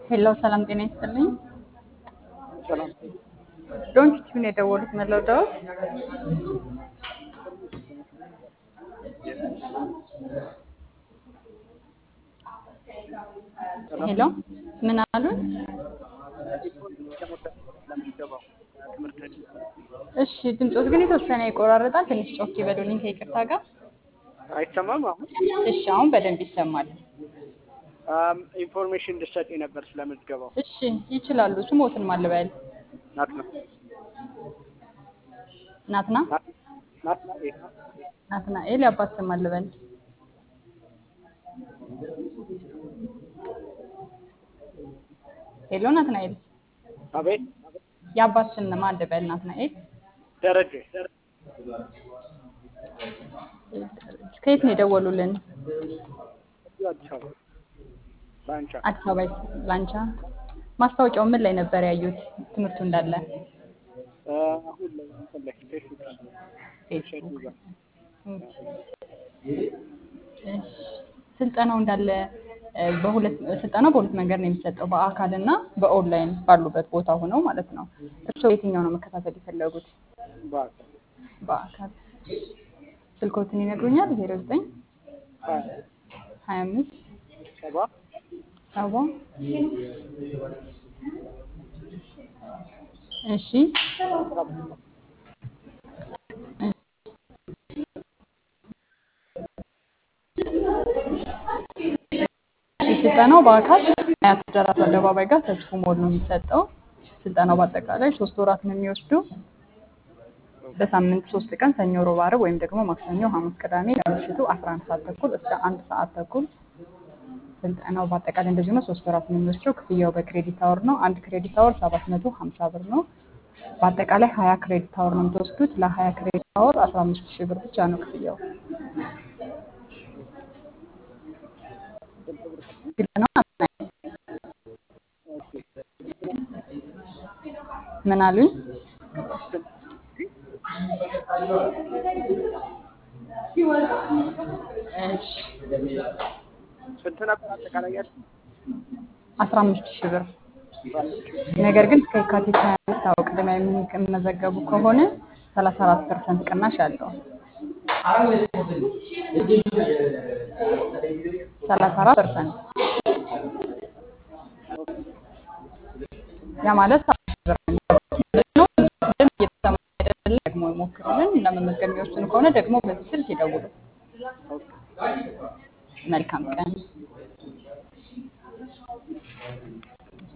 ሄሎ ሰላም ጤና ይስጥልኝ። ሰላም ዶንት ቲዩን የደወሉት መለወዳዎች ሄሎ ምን አሉን? እሺ ድምፆት ግን የተወሰነ ይቆራረጣል። ትንሽ ጮክ ይበሉልኝ ከይቅርታ ጋር። አይሰማም። አሁን እሺ አሁን በደንብ ይሰማል። አም፣ ኢንፎርሜሽን እንድትሰጪ ነበር ስለምትገባው እሺ ይችላሉ። ስሞትን ማልበል ናት ነው ናትና ናት ነው ናትናኤል የአባት ስም አልበል ሄሎ ናትናኤል አቤት የአባት ስም ማን ልበል? ናትናኤል ደረጀ ከየት ነው የደወሉልን? እዚሁ አዲስ አበባ ባንቻ አዲስ አበባ ላንቻ። ማስታወቂያው ምን ላይ ነበር ያዩት? ትምህርቱ እንዳለ አ፣ አሁን ላይ እንትን ላይ ፌስቡክ ፌስቡክ። ጋር እሺ ስልጠናው እንዳለ እ፣ በሁለት ስልጠናው በሁለት መንገድ ነው የሚሰጠው፣ በአካል እና በኦንላይን ባሉበት ቦታ ሆነው ማለት ነው። እርስዎ የትኛው ነው መከታተል የፈለጉት? በአካል በአካል ስልኮትን ይነግሩኛል? ዜሮ ዘጠኝ ሀያ ሀያ አምስት ሰባ ሰባ እሺ ስልጠናው በአካል አያት ደራስ አደባባይ ጋር ተስፉ ሞል ነው የሚሰጠው። ስልጠናው በአጠቃላይ ሶስት ወራት ነው የሚወስዱ። በሳምንት ሶስት ቀን ሰኞ፣ ሮብ፣ ዓርብ ወይም ደግሞ ማክሰኞ፣ ሐሙስ፣ ቅዳሜ ከምሽቱ 11 ሰዓት ተኩል እስከ አንድ ሰዓት ተኩል ስልጠናው በአጠቃላይ እንደዚህ ነው። ሶስት ወራት ነው የሚወስደው። ክፍያው በክሬዲት አወር ነው። አንድ ክሬዲት አወር 750 ብር ነው። በአጠቃላይ 20 ክሬዲት አወር ነው የምትወስዱት። ለ20 ክሬዲት አወር 15 ሺህ ብር ብቻ ነው ክፍያው። ግልጽ ነው። ምን አሉኝ? እሺ ስንት ነበር አጠቃላይ ያለው? 15 ሺህ ብር ነገር ግን እስከ የካቲት 25 አዎ ቅድሚያ የሚመዘገቡ ከሆነ 34 ፐርሰንት ቅናሽ አለው። 34 ፐርሰንት ያ ማለት ብር ነው። ግን እየተሰማ አይደለም። ደግሞ ይሞክሩልን። ለመመዝገብ የሚወስኑ ከሆነ ደግሞ በዚህ ስልክ ይደውሉ። መልካም ቀን